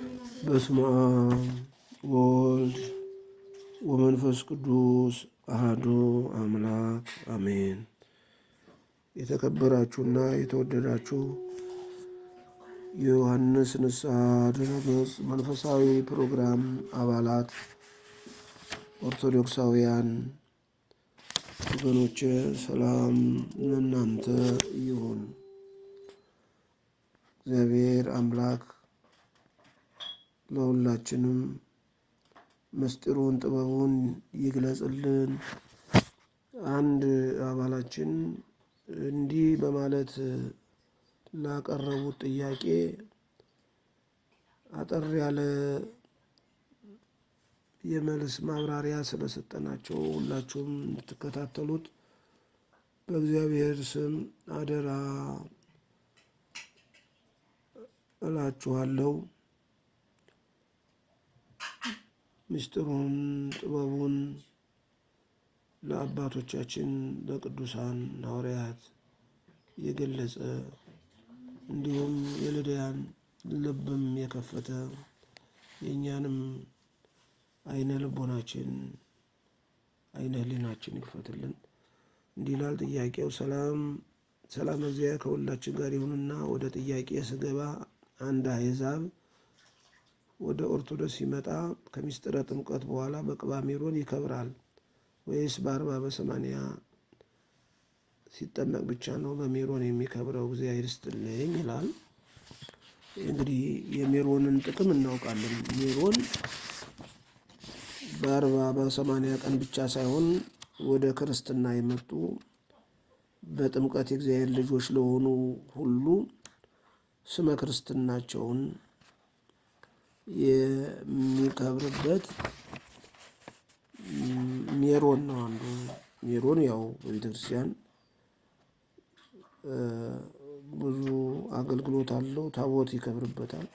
በስመ አብ ወወልድ ወመንፈስ ቅዱስ አህዱ አምላክ አሜን። የተከበራችሁና የተወደዳችሁ የዮሐንስ ንስሐ ድረገጽ መንፈሳዊ ፕሮግራም አባላት ኦርቶዶክሳውያን ወገኖቼ ሰላም ለእናንተ ይሁን። እግዚአብሔር አምላክ ለሁላችንም ምስጢሩን ጥበቡን ይግለጽልን። አንድ አባላችን እንዲህ በማለት ላቀረቡት ጥያቄ አጠር ያለ የመልስ ማብራሪያ ስለሰጠናቸው ሁላችሁም እንድትከታተሉት በእግዚአብሔር ስም አደራ እላችኋለሁ። ምስጢሩን ጥበቡን ለአባቶቻችን ለቅዱሳን ሐዋርያት የገለጸ እንዲሁም የልዳያን ልብም የከፈተ የእኛንም አይነ ልቦናችን አይነ ሕሊናችን ይክፈትልን። እንዲህ ይላል ጥያቄው። ሰላም ሰላም እግዚአብሔር ከሁላችን ጋር ይሁንና ወደ ጥያቄ ስገባ አንድ አሕዛብ ወደ ኦርቶዶክስ ሲመጣ ከምስጢረ ጥምቀት በኋላ በቅባ ሜሮን ይከብራል ወይስ በአርባ በሰማንያ ሲጠመቅ ብቻ ነው በሜሮን የሚከብረው? እግዚአብሔር ይስጥልኝ ይላል። እንግዲህ የሜሮንን ጥቅም እናውቃለን። ሜሮን በአርባ በሰማንያ ቀን ብቻ ሳይሆን ወደ ክርስትና የመጡ በጥምቀት የእግዚአብሔር ልጆች ለሆኑ ሁሉ ስመ ክርስትናቸውን የሚከብርበት ሜሮን ነው። አንዱ ሜሮን ያው በቤተ ክርስቲያን ብዙ አገልግሎት አለው። ታቦት ይከብርበታል።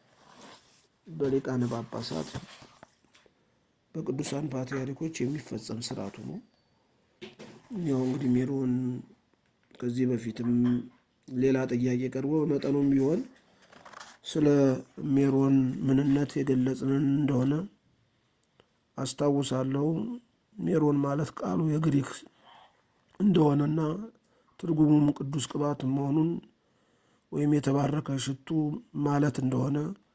በሊቃነ ጳጳሳት በቅዱሳን ፓትርያርኮች የሚፈጸም ስርዓቱ ነው። ያው እንግዲህ ሜሮን ከዚህ በፊትም ሌላ ጥያቄ ቀርቦ በመጠኑም ቢሆን ስለ ሜሮን ምንነት የገለጽንን እንደሆነ አስታውሳለሁ። ሜሮን ማለት ቃሉ የግሪክ እንደሆነና ትርጉሙም ቅዱስ ቅባት መሆኑን ወይም የተባረከ ሽቱ ማለት እንደሆነ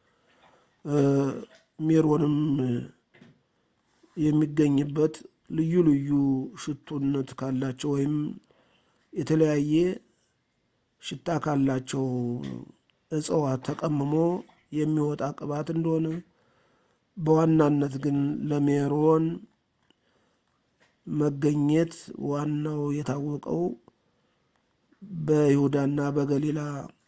ሜሮንም የሚገኝበት ልዩ ልዩ ሽቱነት ካላቸው ወይም የተለያየ ሽታ ካላቸው እጽዋት ተቀምሞ የሚወጣ ቅባት እንደሆነ በዋናነት ግን ለሜሮን መገኘት ዋናው የታወቀው በይሁዳና በገሊላ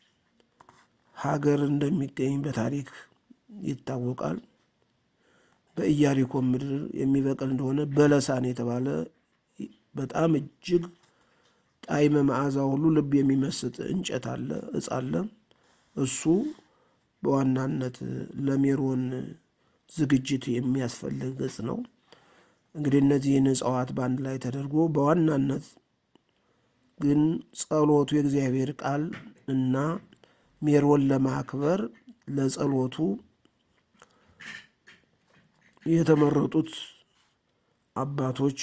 ሀገር እንደሚገኝ በታሪክ ይታወቃል። በኢያሪኮ ምድር የሚበቅል እንደሆነ በለሳን የተባለ በጣም እጅግ ጣዕመ መዓዛ ሁሉ ልብ የሚመስጥ እንጨት አለ፣ እጽ አለ። እሱ በዋናነት ለሜሮን ዝግጅት የሚያስፈልግ እጽ ነው። እንግዲህ እነዚህን እጽዋት በአንድ ላይ ተደርጎ በዋናነት ግን ጸሎቱ የእግዚአብሔር ቃል እና ሜሮን ለማክበር ለጸሎቱ የተመረጡት አባቶች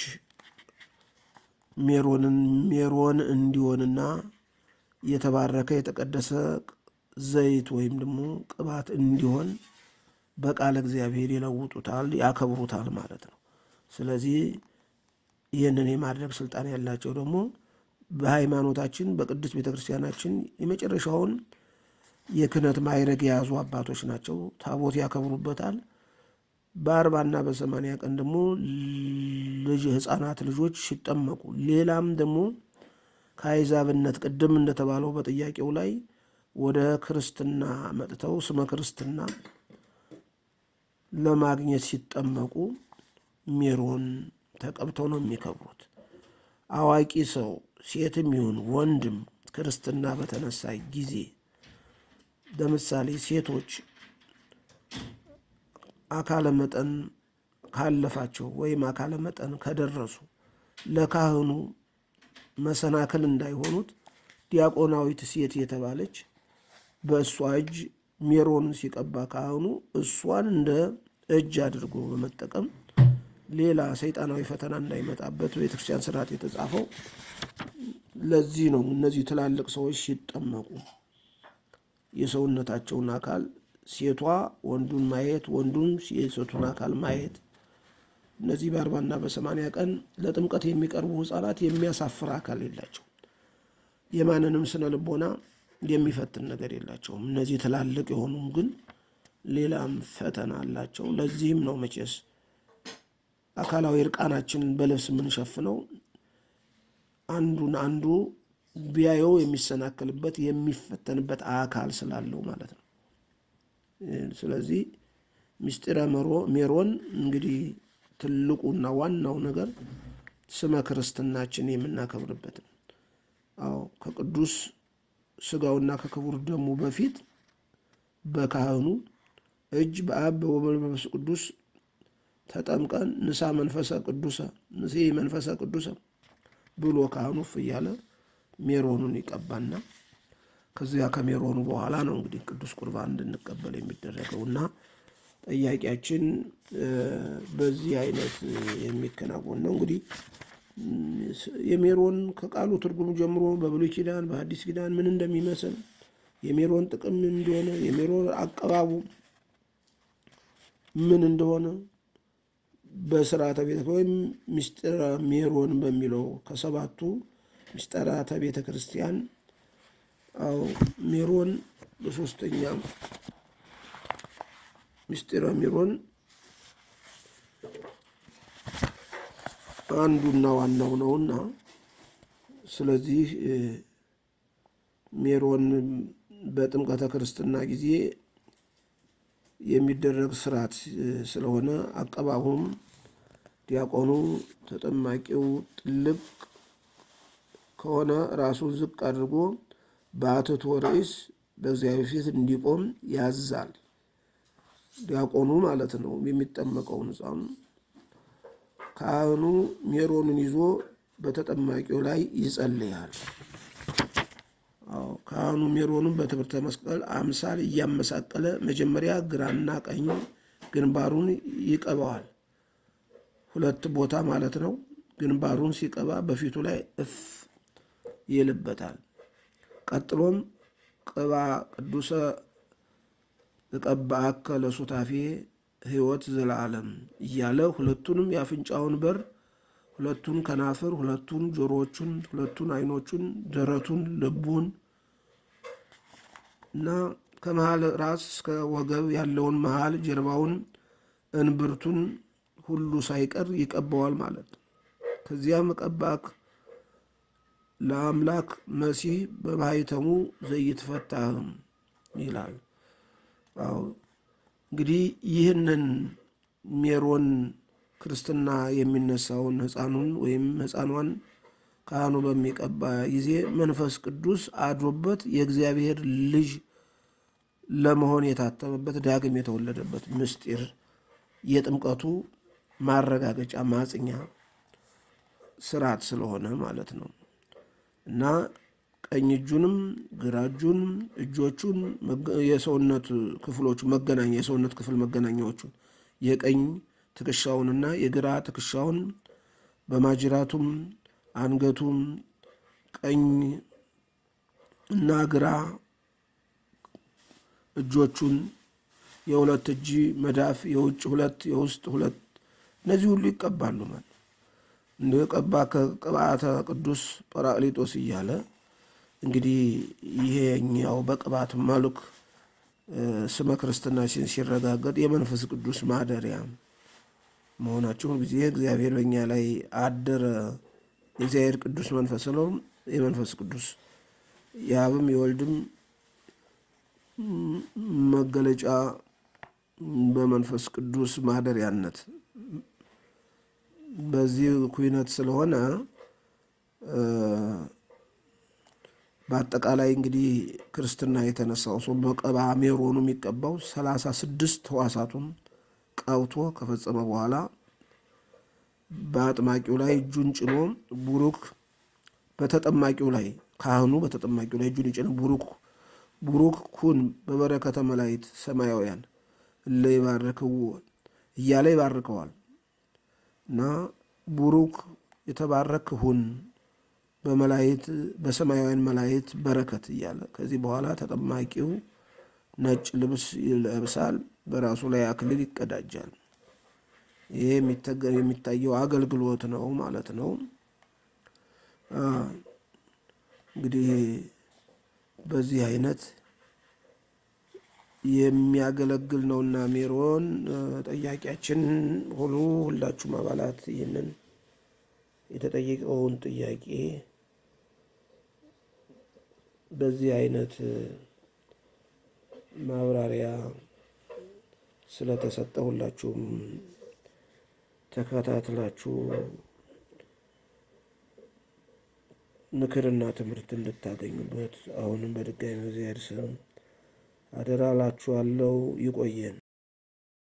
ሜሮንን ሜሮን እንዲሆንና የተባረከ የተቀደሰ ዘይት ወይም ደግሞ ቅባት እንዲሆን በቃለ እግዚአብሔር ይለውጡታል፣ ያከብሩታል ማለት ነው። ስለዚህ ይህንን የማድረግ ስልጣን ያላቸው ደግሞ በሃይማኖታችን በቅዱስ ቤተ ክርስቲያናችን የመጨረሻውን የክህነት ማዕረግ የያዙ አባቶች ናቸው። ታቦት ያከብሩበታል። በአርባና በሰማንያ ቀን ደግሞ ልጅ ህፃናት ልጆች ሲጠመቁ፣ ሌላም ደግሞ ከአሕዛብነት ቅድም እንደተባለው በጥያቄው ላይ ወደ ክርስትና መጥተው ስመ ክርስትና ለማግኘት ሲጠመቁ ሜሮን ተቀብተው ነው የሚከብሩት። አዋቂ ሰው ሴትም ይሁን ወንድም ክርስትና በተነሳ ጊዜ ለምሳሌ ሴቶች አካለ መጠን ካለፋቸው ወይም አካለ መጠን ከደረሱ ለካህኑ መሰናክል እንዳይሆኑት ዲያቆናዊት ሴት የተባለች በእሷ እጅ ሜሮን ሲቀባ ካህኑ እሷን እንደ እጅ አድርጎ በመጠቀም ሌላ ሰይጣናዊ ፈተና እንዳይመጣበት ቤተክርስቲያን ስርዓት የተጻፈው ለዚህ ነው። እነዚህ ትላልቅ ሰዎች ሲጠመቁ የሰውነታቸውን አካል ሴቷ ወንዱን ማየት፣ ወንዱም የሴቱን አካል ማየት እነዚህ በአርባና በሰማንያ ቀን ለጥምቀት የሚቀርቡ ሕፃናት የሚያሳፍር አካል የላቸው። የማንንም ስነ ልቦና የሚፈትን ነገር የላቸውም። እነዚህ ትላልቅ የሆኑም ግን ሌላም ፈተና አላቸው። ለዚህም ነው መቼስ አካላዊ እርቃናችንን በልብስ የምንሸፍነው አንዱን አንዱ ቢያየው የሚሰናከልበት የሚፈተንበት አካል ስላለው ማለት ነው። ስለዚህ ምስጢረ ሜሮን እንግዲህ ትልቁና ዋናው ነገር ስመ ክርስትናችን የምናከብርበት ነው። አዎ ከቅዱስ ስጋውና ከክቡር ደሙ በፊት በካህኑ እጅ በአብ በወልድ በመንፈስ ቅዱስ ተጠምቀን ንሳ መንፈሰ ቅዱሰ ንሴ መንፈሰ ቅዱሰ ብሎ ካህኑ እፍ እያለ ሜሮኑን ይቀባና ከዚያ ከሜሮኑ በኋላ ነው እንግዲህ ቅዱስ ቁርባን እንድንቀበል የሚደረገው እና ጥያቄያችን በዚህ አይነት የሚከናወን ነው። እንግዲህ የሜሮን ከቃሉ ትርጉም ጀምሮ በብሉይ ኪዳን በሐዲስ ኪዳን ምን እንደሚመስል የሜሮን ጥቅም ምን እንደሆነ የሜሮን አቀባቡ ምን እንደሆነ በስርዓተ ቤተ ወይም ምስጢረ ሜሮን በሚለው ከሰባቱ ምስጢራተ ቤተ ክርስቲያን አዎ ሜሮን በሶስተኛ ምስጢረ ሜሮን አንዱና ዋናው ነውና ስለዚህ ሜሮን በጥምቀተ ክርስትና ጊዜ የሚደረግ ስርዓት ስለሆነ አቀባቡም ዲያቆኑ ተጠማቂው ጥልቅ ከሆነ ራሱን ዝቅ አድርጎ በአትቶ ርዕስ በእግዚአብሔር ፊት እንዲቆም ያዛል። ዲያቆኑ ማለት ነው የሚጠመቀውን ሕፃኑ። ካህኑ ሜሮንን ይዞ በተጠማቂው ላይ ይጸልያል። ካህኑ ሜሮኑን በትምህርተ መስቀል አምሳል እያመሳቀለ መጀመሪያ ግራና ቀኝ ግንባሩን ይቀባዋል። ሁለት ቦታ ማለት ነው። ግንባሩን ሲቀባ በፊቱ ላይ እፍ ይልበታል። ቀጥሎም ቅባ ቅዱሰ እቀባአከ ለሱታፌ ሕይወት ዘላለም እያለ ሁለቱንም የአፍንጫውን በር፣ ሁለቱን ከናፍር፣ ሁለቱን ጆሮዎቹን፣ ሁለቱን ዓይኖቹን፣ ደረቱን፣ ልቡን እና ከመሃል ራስ እስከ ወገብ ያለውን መሃል ጀርባውን፣ እንብርቱን ሁሉ ሳይቀር ይቀባዋል ማለት ነው። ከዚያም ቀባክ ለአምላክ መሲህ በማኅተሙ ዘይትፈታህም ይላል። አዎ እንግዲህ ይህንን ሜሮን ክርስትና የሚነሳውን ሕፃኑን ወይም ሕፃኗን ካህኑ በሚቀባ ጊዜ መንፈስ ቅዱስ አድሮበት የእግዚአብሔር ልጅ ለመሆን የታተመበት ዳግም የተወለደበት ምስጢር የጥምቀቱ ማረጋገጫ ማጽኛ ስርዓት ስለሆነ ማለት ነው እና ቀኝ እጁንም ግራ እጁን እጆቹን የሰውነት ክፍሎቹ መገናኛ የሰውነት ክፍል መገናኛዎቹን የቀኝ ትከሻውንና የግራ ትከሻውን በማጅራቱም አንገቱም ቀኝ እና ግራ እጆቹን የሁለት እጅ መዳፍ የውጭ ሁለት የውስጥ ሁለት እነዚህ ሁሉ ይቀባሉ ማለት እንደ ቀባ ከቅብአተ ቅዱስ ጰራቅሊጦስ እያለ እንግዲህ ይሄኛው በቅባት መልክ ስመ ክርስትናችን ሲረጋገጥ የመንፈስ ቅዱስ ማደሪያ መሆናቸውን ጊዜ እግዚአብሔር በእኛ ላይ አደረ። የእግዚአብሔር ቅዱስ መንፈስ ነው። የመንፈስ ቅዱስ የአብም የወልድም መገለጫ በመንፈስ ቅዱስ ማደሪያነት በዚህ ኩነት ስለሆነ በአጠቃላይ እንግዲህ ክርስትና የተነሳው ሰው በቀባ ሜሮኑ የሚቀባው ሰላሳ ስድስት ሕዋሳቱን ቀብቶ ከፈጸመ በኋላ በአጥማቂው ላይ እጁን ጭኖ ቡሩክ በተጠማቂው ላይ ካህኑ በተጠማቂው ላይ እጁን ይጭን ቡሩክ ቡሩክ ኩን በበረከተ መላእክት ሰማያውያን እለ ይባርክዎ እያለ ይባርከዋል እና ቡሩክ የተባረክ ሁን በመላእክት በሰማያውያን መላእክት በረከት እያለ ከዚህ በኋላ ተጠማቂው ነጭ ልብስ ይለብሳል፣ በራሱ ላይ አክሊል ይቀዳጃል። ይሄ የሚታየው አገልግሎት ነው ማለት ነው። እንግዲህ በዚህ አይነት የሚያገለግል ነውና ሜሮን ጠያቂያችን ሁሉ ሁላችሁም አባላት ይህንን የተጠየቀውን ጥያቄ በዚህ አይነት ማብራሪያ ስለተሰጠ ሁላችሁም ተከታትላችሁ ምክርና ትምህርት እንድታገኙበት አሁንም በድጋሚ እግዚአብሔር ስም አደራ እላችኋለሁ። ይቆየን።